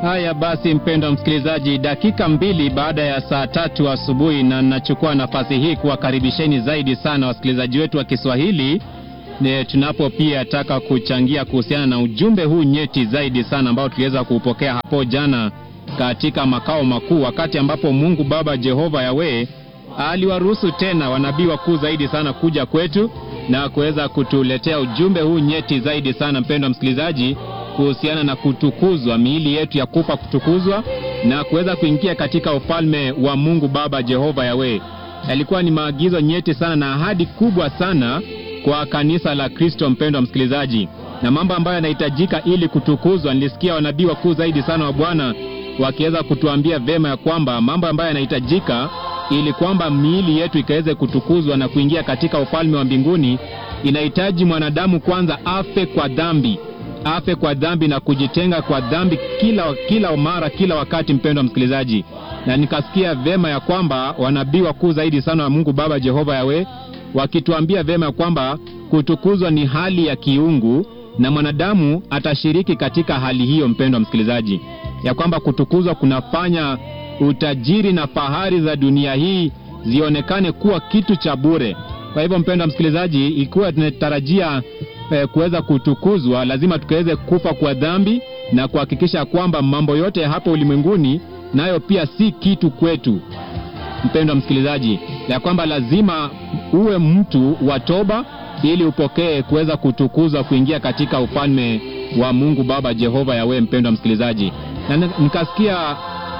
Haya basi, mpendwa msikilizaji, dakika mbili baada ya saa tatu asubuhi, na nachukua nafasi hii kuwakaribisheni zaidi sana wasikilizaji wetu wa Kiswahili ne, tunapo pia taka kuchangia kuhusiana na ujumbe huu nyeti zaidi sana ambao tuliweza kuupokea hapo jana katika makao makuu, wakati ambapo Mungu Baba Jehova Yawe aliwaruhusu tena wanabii wakuu zaidi sana kuja kwetu na kuweza kutuletea ujumbe huu nyeti zaidi sana, mpendwa msikilizaji, kuhusiana na kutukuzwa, miili yetu ya kufa kutukuzwa na kuweza kuingia katika ufalme wa Mungu Baba Jehova Yawe. Yalikuwa ni maagizo nyeti sana na ahadi kubwa sana kwa kanisa la Kristo, mpendwa msikilizaji, na mambo ambayo yanahitajika ili kutukuzwa. Nilisikia wanabii wakuu zaidi sana wa Bwana wakiweza kutuambia vema ya kwamba mambo ambayo yanahitajika ili kwamba miili yetu ikaweze kutukuzwa na kuingia katika ufalme wa mbinguni, inahitaji mwanadamu kwanza afe kwa dhambi, afe kwa dhambi na kujitenga kwa dhambi kila, kila mara kila wakati, mpendwa msikilizaji. Na nikasikia vema ya kwamba wanabii wakuu zaidi sana wa Mungu Baba Jehova Yawe wakituambia vema ya kwamba kutukuzwa ni hali ya kiungu na mwanadamu atashiriki katika hali hiyo, mpendwa msikilizaji, ya kwamba kutukuzwa kunafanya utajiri na fahari za dunia hii zionekane kuwa kitu cha bure. Kwa hivyo, mpendwa msikilizaji, ikiwa tunatarajia eh, kuweza kutukuzwa, lazima tukaweze kufa kwa dhambi na kuhakikisha kwamba mambo yote ya hapa ulimwenguni nayo pia si kitu kwetu, mpendwa msikilizaji, ya kwamba lazima uwe mtu wa toba ili upokee kuweza kutukuzwa, kuingia katika ufalme wa Mungu Baba Jehova Yawe, mpendwa msikilizaji, na nikasikia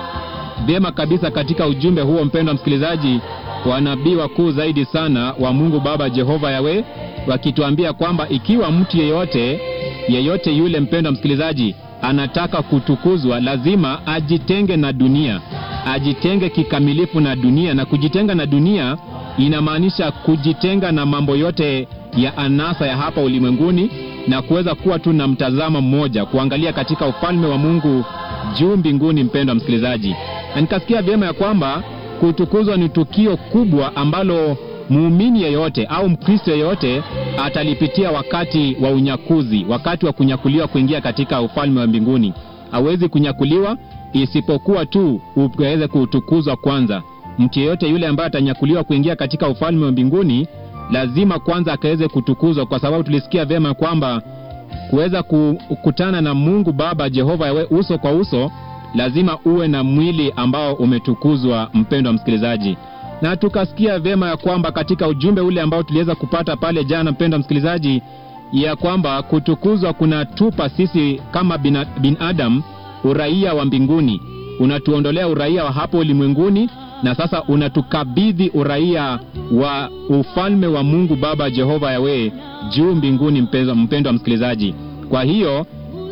vyema kabisa katika ujumbe huo, mpendwa msikilizaji, wanabii wakuu zaidi sana wa Mungu Baba Jehova Yawe wakituambia kwamba ikiwa mtu yeyote yeyote yule, mpendwa msikilizaji, anataka kutukuzwa, lazima ajitenge na dunia, ajitenge kikamilifu na dunia. Na kujitenga na dunia inamaanisha kujitenga na mambo yote ya anasa ya hapa ulimwenguni na kuweza kuwa tu na mtazamo mmoja, kuangalia katika ufalme wa Mungu juu mbinguni, mpendwa msikilizaji. Na nikasikia vyema ya kwamba kutukuzwa ni tukio kubwa ambalo muumini yeyote au Mkristo yeyote atalipitia wakati wa unyakuzi, wakati wa kunyakuliwa kuingia katika ufalme wa mbinguni. Hawezi kunyakuliwa isipokuwa tu uweze kutukuzwa kwanza. Mtu yeyote yule ambaye atanyakuliwa kuingia katika ufalme wa mbinguni lazima kwanza akaweze kutukuzwa, kwa sababu tulisikia vyema kwamba kuweza kukutana na Mungu Baba Jehova Yawe uso kwa uso lazima uwe na mwili ambao umetukuzwa, mpendwa msikilizaji. Na tukasikia vyema ya kwamba katika ujumbe ule ambao tuliweza kupata pale jana, mpendwa msikilizaji, ya kwamba kutukuzwa kunatupa sisi kama binadamu uraia wa mbinguni, unatuondolea uraia wa hapo ulimwenguni na sasa unatukabidhi uraia wa ufalme wa Mungu Baba Jehova Yawe juu mbinguni, mpendwa msikilizaji. Kwa hiyo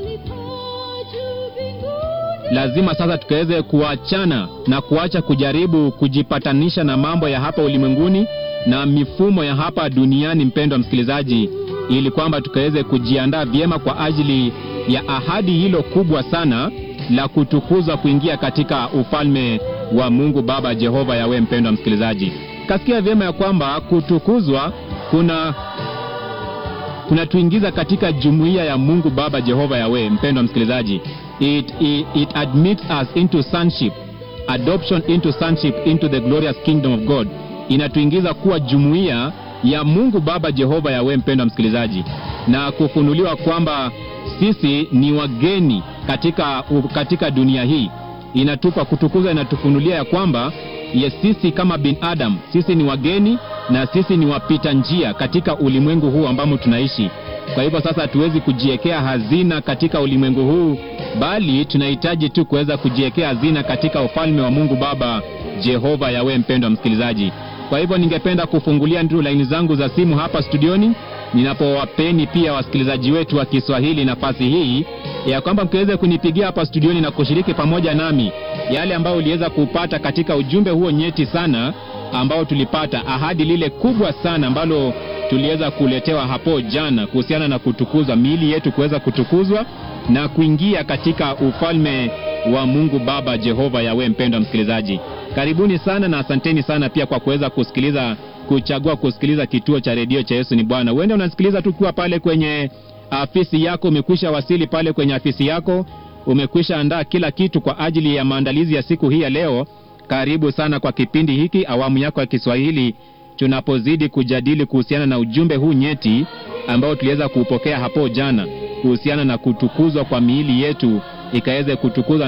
lazima sasa tukaweze kuachana na kuacha kujaribu kujipatanisha na mambo ya hapa ulimwenguni na mifumo ya hapa duniani, mpendwa msikilizaji, ili kwamba tukaweze kujiandaa vyema kwa ajili ya ahadi hilo kubwa sana la kutukuzwa kuingia katika ufalme wa Mungu Baba Jehova Yawe. Mpendwa msikilizaji, kasikia vyema ya kwamba kutukuzwa kuna kunatuingiza katika jumuiya ya Mungu Baba Jehova Yawe. Mpendwa msikilizaji, it, it, it admits us into sonship, adoption into sonship into the glorious kingdom of God. Inatuingiza kuwa jumuiya ya Mungu Baba Jehova Yawe, mpendwa msikilizaji, na kufunuliwa kwamba sisi ni wageni katika, katika dunia hii inatupa kutukuzwa, inatufunulia ya kwamba ye sisi kama binadamu sisi ni wageni na sisi ni wapita njia katika ulimwengu huu ambamo tunaishi. Kwa hivyo sasa hatuwezi kujiwekea hazina katika ulimwengu huu, bali tunahitaji tu kuweza kujiwekea hazina katika ufalme wa Mungu Baba Jehova Yawe, mpendwa msikilizaji. Kwa hivyo ningependa kufungulia ndio laini zangu za simu hapa studioni, ninapowapeni pia wasikilizaji wetu wa Kiswahili nafasi hii ya kwamba mkiweze kunipigia hapa studioni na kushiriki pamoja nami yale ambayo uliweza kupata katika ujumbe huo nyeti sana ambao tulipata, ahadi lile kubwa sana ambalo tuliweza kuletewa hapo jana kuhusiana na kutukuzwa, miili yetu kuweza kutukuzwa na kuingia katika ufalme wa Mungu Baba Jehova Yawe. Mpendwa msikilizaji, karibuni sana na asanteni sana pia kwa kuweza kusikiliza, kuchagua kusikiliza kituo cha redio cha Yesu ni Bwana. Huenda unasikiliza tu ukiwa pale kwenye afisi yako, umekwisha wasili pale kwenye afisi yako, umekwisha andaa kila kitu kwa ajili ya maandalizi ya siku hii ya leo, karibu sana kwa kipindi hiki, awamu yako ya Kiswahili, tunapozidi kujadili kuhusiana na ujumbe huu nyeti ambao tuliweza kuupokea hapo jana kuhusiana na kutukuzwa kwa miili yetu ikaweze kutukuzwa